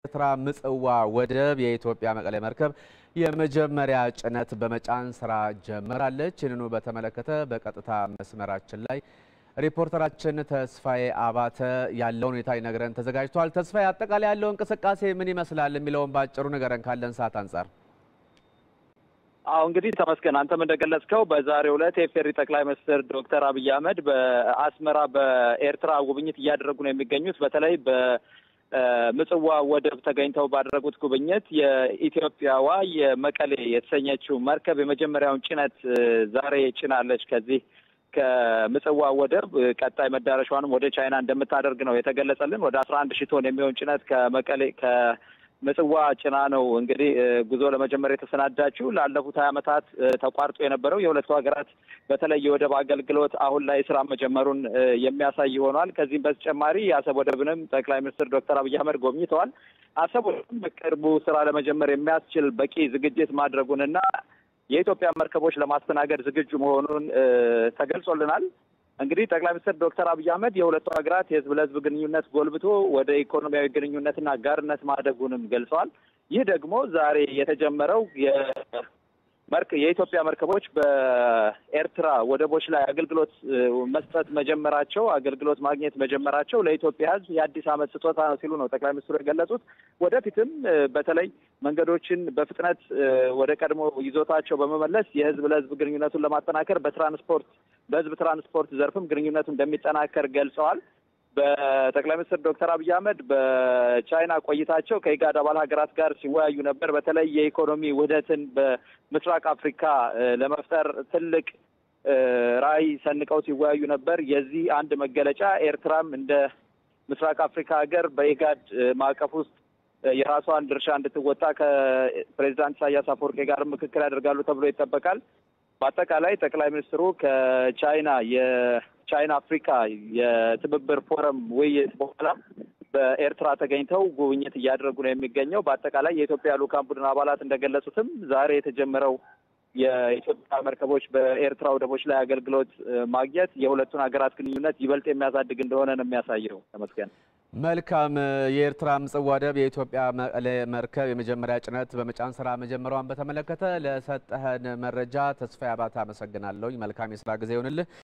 ኤርትራ ምጽዋ ወደብ የኢትዮጵያ መቀሌ መርከብ የመጀመሪያ ጭነት በመጫን ስራ ጀምራለች። ይህንኑ በተመለከተ በቀጥታ መስመራችን ላይ ሪፖርተራችን ተስፋዬ አባተ ያለውን ሁኔታ ይነግረን ተዘጋጅቷል። ተስፋዬ፣ አጠቃላይ ያለው እንቅስቃሴ ምን ይመስላል የሚለውን በአጭሩ ንገረን ካለን ሰዓት አንጻር። አዎ እንግዲህ ተመስገን፣ አንተም እንደገለጽከው በዛሬው ዕለት የፌሪ ጠቅላይ ሚኒስትር ዶክተር አብይ አህመድ በአስመራ በኤርትራ ጉብኝት እያደረጉ ነው የሚገኙት። በተለይ በምጽዋ ወደብ ተገኝተው ባደረጉት ጉብኝት የኢትዮጵያዋ የመቀሌ የተሰኘችው መርከብ የመጀመሪያውን ጭነት ዛሬ ጭናለች። ከዚህ ከምጽዋ ወደብ ቀጣይ መዳረሻዋንም ወደ ቻይና እንደምታደርግ ነው የተገለጸልን። ወደ አስራ አንድ ሺህ ቶን የሚሆን ጭነት ከመቀሌ ምጽዋ ጭና ነው እንግዲህ ጉዞ ለመጀመር የተሰናዳችው። ላለፉት ሀያ ዓመታት ተቋርጦ የነበረው የሁለቱ ሀገራት በተለይ የወደብ አገልግሎት አሁን ላይ ስራ መጀመሩን የሚያሳይ ሆኗል። ከዚህም በተጨማሪ የአሰብ ወደብንም ጠቅላይ ሚኒስትር ዶክተር አብይ አህመድ ጎብኝተዋል። አሰብ ወደብም በቅርቡ ስራ ለመጀመር የሚያስችል በቂ ዝግጅት ማድረጉንና የኢትዮጵያ መርከቦች ለማስተናገድ ዝግጁ መሆኑን ተገልጾልናል። እንግዲህ ጠቅላይ ሚኒስትር ዶክተር አብይ አህመድ የሁለቱ ሀገራት የህዝብ ለህዝብ ግንኙነት ጎልብቶ ወደ ኢኮኖሚያዊ ግንኙነትና አጋርነት ማደጉንም ገልጸዋል። ይህ ደግሞ ዛሬ የተጀመረው የኢትዮጵያ መርከቦች በኤርትራ ወደቦች ላይ አገልግሎት መስጠት መጀመራቸው አገልግሎት ማግኘት መጀመራቸው ለኢትዮጵያ ህዝብ የአዲስ ዓመት ስጦታ ነው ሲሉ ነው ጠቅላይ ሚኒስትሩ የገለጹት። ወደፊትም በተለይ መንገዶችን በፍጥነት ወደ ቀድሞ ይዞታቸው በመመለስ የህዝብ ለህዝብ ግንኙነቱን ለማጠናከር በትራንስፖርት በህዝብ ትራንስፖርት ዘርፍም ግንኙነቱ እንደሚጠናከር ገልጸዋል። በጠቅላይ ሚኒስትር ዶክተር አብይ አህመድ በቻይና ቆይታቸው ከኢጋድ አባል ሀገራት ጋር ሲወያዩ ነበር። በተለይ የኢኮኖሚ ውህደትን በምስራቅ አፍሪካ ለመፍጠር ትልቅ ራዕይ ሰንቀው ሲወያዩ ነበር። የዚህ አንድ መገለጫ ኤርትራም እንደ ምስራቅ አፍሪካ ሀገር በኢጋድ ማዕቀፍ ውስጥ የራሷን ድርሻ እንድትወጣ ከፕሬዚዳንት ኢሳያስ አፈወርቄ ጋር ምክክር ያደርጋሉ ተብሎ ይጠበቃል። በአጠቃላይ ጠቅላይ ሚኒስትሩ ከቻይና የቻይና አፍሪካ የትብብር ፎረም ውይይት በኋላ በኤርትራ ተገኝተው ጉብኝት እያደረጉ ነው የሚገኘው። በአጠቃላይ የኢትዮጵያ ልዑካን ቡድን አባላት እንደገለጹትም ዛሬ የተጀመረው የኢትዮጵያ መርከቦች በኤርትራ ወደቦች ላይ አገልግሎት ማግኘት የሁለቱን ሀገራት ግንኙነት ይበልጥ የሚያሳድግ እንደሆነ ነው የሚያሳየው። ተመስገን። መልካም። የኤርትራ ምጽዋ ወደብ የኢትዮጵያ መቀሌ መርከብ የመጀመሪያ ጭነት በመጫን ስራ መጀመሯን በተመለከተ ለሰጠህን መረጃ ተስፋዬ አባተ አመሰግናለሁኝ። መልካም የስራ ጊዜ ይሆንልህ።